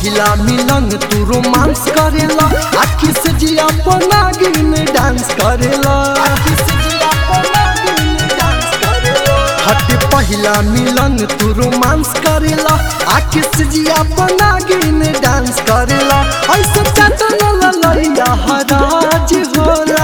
पहिला मिलन तू रोमांस करेला आखी से जिया पना गिन डांस करेला हट पहिला मिलन तू रोमांस करेला आखी से जिया पना गिन डांस करेला ऐसे चटन ललैया हराज होला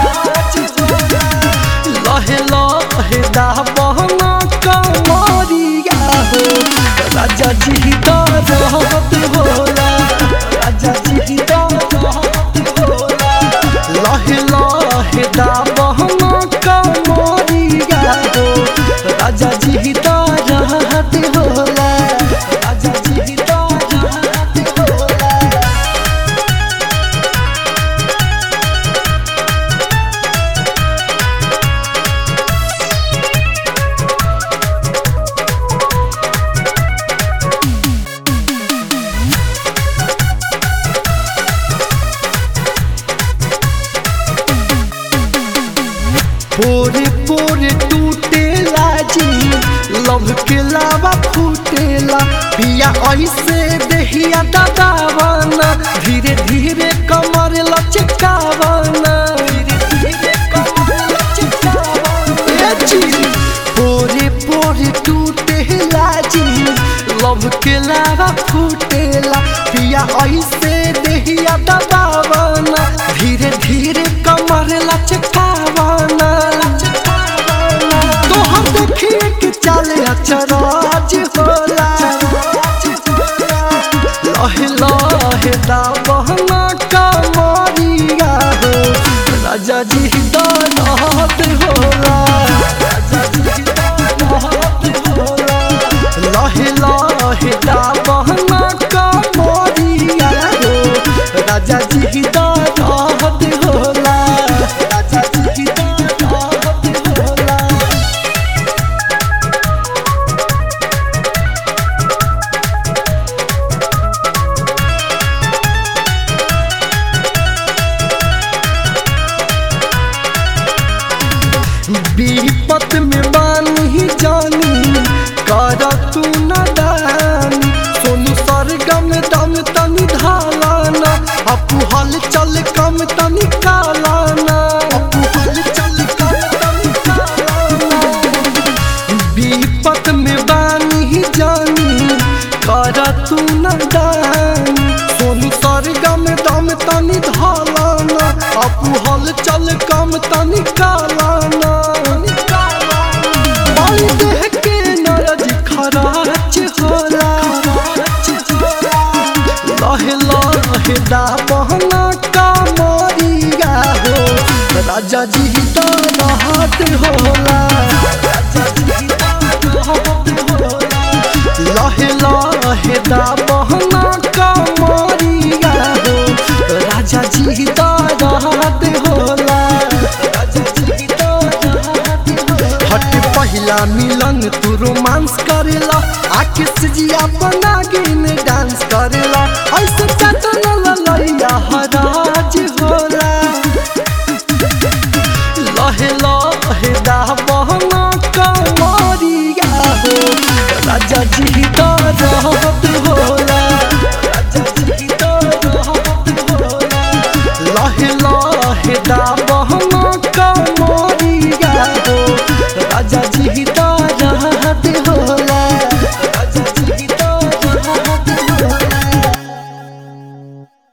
लहे लहे दा बहना कमरिया हो राजा जी का रहत होला राजा जी का रहत होला लहे लहे दा बहना कमरिया हो राजा जी का रहत होला राजा जी का रहत होला पोरे पोरे टूटेला जी लव के लावा फूटेला पिया ऐसे देहिया दबावाना धीरे धीरे कमर लचकावाना धीरे धीरे कमर लचकावाना ए जी पोरे पोरे टूटेला जी लव के लावा फूटेला पिया ऐसे देहिया दबावाना धीरे धीरे कमर लचकावाना तो हम देखिए कि चले अचराज होला लहे लहे दा बहना कमरिया हो राजा जी दानत होला राजा जी दानत होला लहे लहे दा बहना कमरिया हो राजा जी दानत होला राजा जी दानत होला विपत में बानी जानी कर तू न दानी सोनू सरगम दम तनी धालाना अपू हल चल कम तनी कालाना अपू हल चल कम तनी कालाना विपत में बानी जानी कर तू न दानी सोनू सरगम दम तनी धालाना अपू हल चल कम तनी कालाना बाई देह के नरज खराच होला लहे लहे दा बहना कामरिया हो राजा जी तो रहत होला लहे लहे दा बहना कामरिया हो राजा जी तो रहत होला हट पहिला मिलन तू रोमांस करेला आखि से जिया बना गिन डांस करेला ऐसे चटन ललैया हराज होला लहे लहे दा बहना कमरिया हो राजा जी का रहत होला राजा जी का रहत होला लहे लहे दा